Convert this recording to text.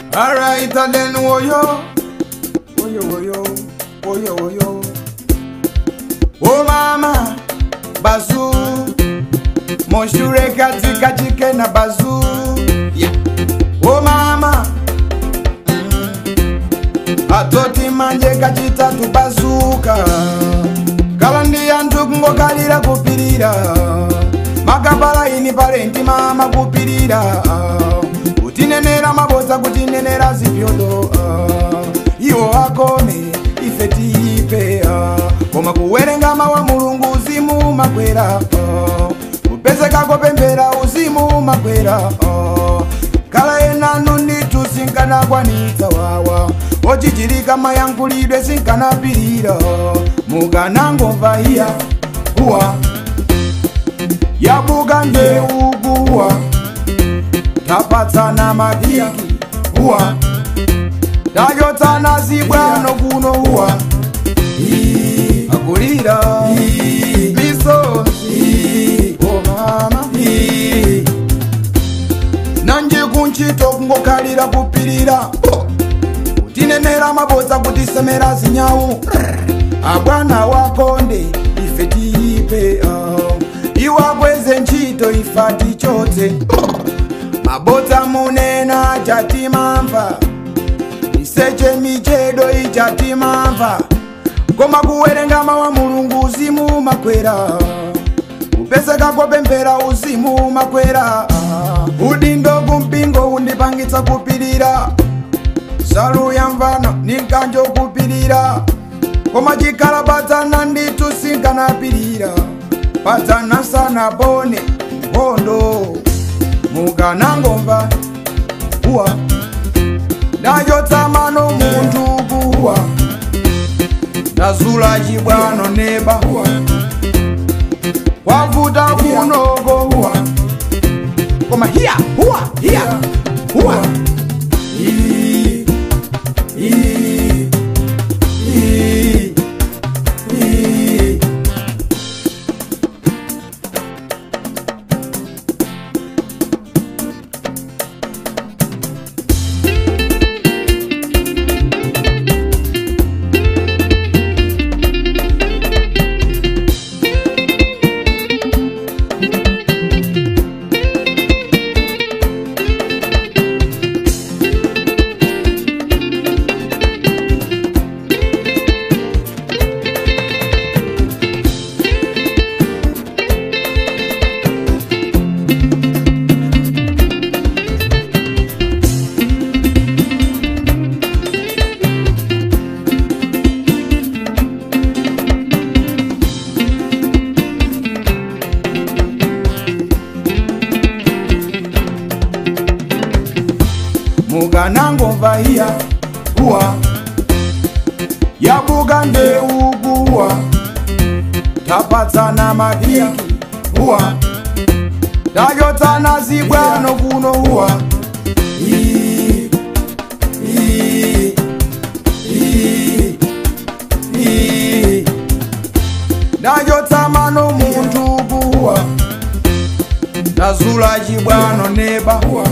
Alright, and then woyo, woyo, woyo, woyo, woyo. Oh mama, bazu, moshure katika chike na bazu. Yeah. Oh mama, mm. atoti manje kachitatu bazuka. Kala ndi anthu kungokalira kupirira. Makapala ini parenti mama kupirira. Kutinenera mabodza kutinenera zipyodo. Iwo akome ife tiipe. Koma kuwerenga mawa mulungu uzimu makwera. Kupezeka kopembera uzimu makwera. Kala enano nditu sinkanakwanitsa wawa ochichilika mayankhulidwe sinkanapirira mukanangomva iya kuwa yabuka ndeukuwa tapatsana madiki uwa tachotsana zibwano kuno uwa Ii, akulira Ii, misozi o mama Ii, nanje kunchito kungokhalira kupirira tinenera mabodza kutisemera zinyawu abwana wakonde ife tiipe uh. iwakweze ntchito ifa tichotse mabodza munena chatimamva iseche michedo ichatimamva koma kuwerenga mawa mulungu uzimu makwera kupezeka kopemphera uzimu makwera udindo kumpingo undipangitsa kupirira salu ya mvano ninkanjo kupirira koma chikhala padzana nditu sinkanapirira padzana sanapone nkhondo mukanangomva uwa ndachotsamano munthu kuwa ndazula chibwano neba uwa kwavuta kunoko uwa koma hiya huwa hiya huwa Ii, ii, ii, ii. mukanangomva iya kuwa yabuka ndeukuwa tapatsana madiki uwa tachotsana zibwano kuno uwa Ii, ii, ii, ii. ndachotsamano munthu kuwa ndazula chibwano neba uwa